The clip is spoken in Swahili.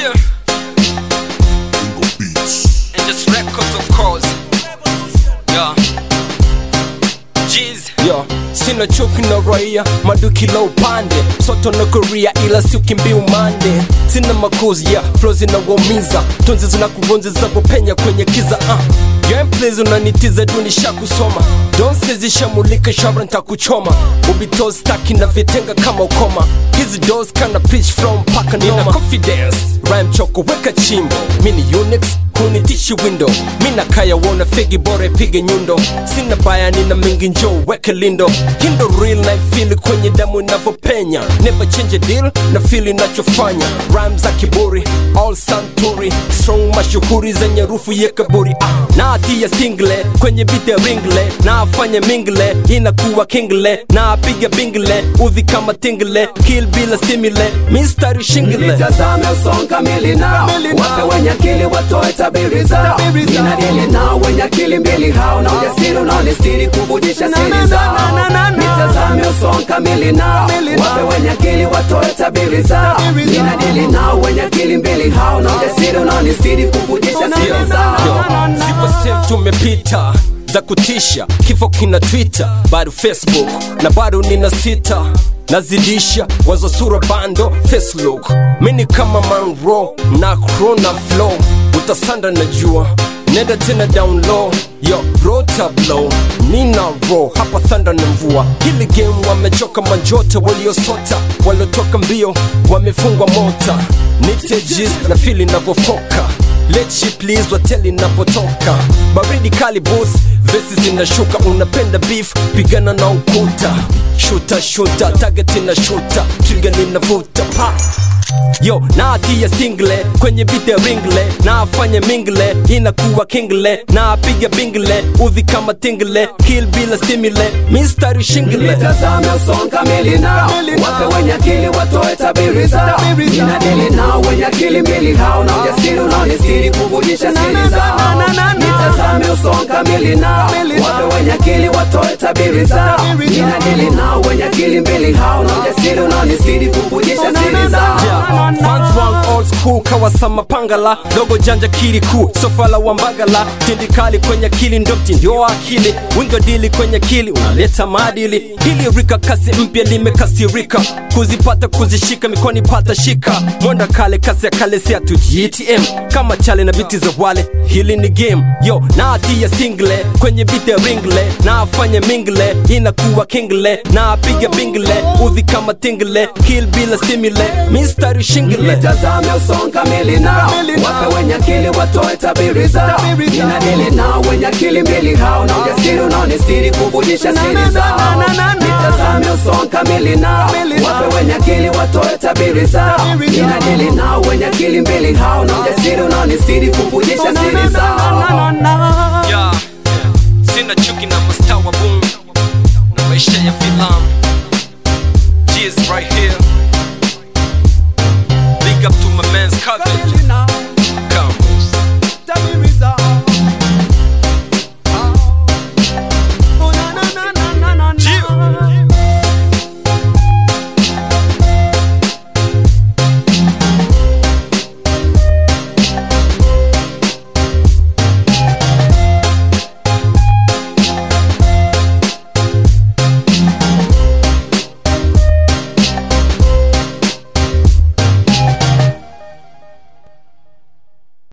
Yeah, and just records of course. Yeah. Jeez. Yo, sina chuki na raia maduki la upande soto na korea ila siukimbi umande sina makuzi ya flo zinawaumiza tunzi zinakuronzi zinapopenya kwenye kiza uh. Gameplays unanitiza dunisha kusoma donse zishamulika shabra ntakuchoma ubito staki na vitenga kama ukoma hizi dos kana pitch from mpaka nina confidence rhyme choko weka chimbo mini unix hunitishi window mina kaya wona fegi bora ipige nyundo sina baya nina mingi njo weke lindo hindo real life feel kwenye damu inavyopenya never change a deal na feel inachofanya rhyme za kiburi all santuri strong mashuhuri zenye rufu ye kaburi ah, na atia single kwenye beat ya ringle na afanye mingle inakuwa kingle na apiga bingle udhi kama tingle kill bila stimule mistari shingle Nitazame usonga mili nao wape wenye akili watoe tabiri zao ninadili nao wenye akili mbili hao na ujasiri unaonistiri kuvujisha siri zao nitazame usonga mili nao wape wenye akili watoe tabiri zao ninadili nao wenye akili mbili hao na ujasiri unaonistiri kuvujisha siri zao Zipo sehemu tumepita za kutisha, kifo kina Twitter, bado Facebook na bado nina sita nazidisha wazo sura bando Facebook mini kama manro na krona flow utasanda na jua nenda tena down low yo rota blow nina ro hapa thanda na mvua hili game wamechoka manjota waliosota waliotoka mbio wamefungwa mota nitejis na fili navyofoka Let you please wateli napotoka baridi kali boss vesi zinashuka unapenda beef pigana na ukuta shuta shuta target na shuta trigger ninavuta pa yo na atia single kwenye beat ya ringle na afanye mingle inakuwa kingle na apiga bingle udhi kama tingle kill bila stimule mistari shingle Nitazame usonga mili nao wape wenye akili watoe tabiri zao ninadili nao wenye akili mbili hao na ujasiri unaonistiri kuvujisha siri zao nitazame usonga mili nao wape wenye akili watoe tabiri zao ninadili nao wenye akili mbili hao na ujasiri unaonistiri kuvujisha siri zao Yeah, fans wangu old school kawasama pangala dogo janja kili kuu sofala wa mbagala tindikali kwenye akili ndo mtindio akili wingo dili kwenye akili unaleta maadili hili rika kasi mpya limekasirika kuzipata kuzishika mikoni pata shika mwenda kale kasi ya kale si atu gtm kama chale na biti za wale hili ni game yo na atia single kwenye biti ya ringle na afanye mingle inakuwa kingle na apiga bingle udhi kama tingle kill bila stimule mistari shingle Nitazame usonga mili nao wape wenye akili watoe tabiri zao ninadili nao wenye akili mbili hao na ujasiri unaonistiri kuvujisha siri zao nitazame usonga mili nao wape wenye akili watoe tabiri zao ninadili nao wenye akili mbili hao na ujasiri unaonistiri kuvujisha siri zao Yeah. Sina chuki na mastaa wa boom na maisha ya filamu. Cheers right here. Big up to my man's coverage.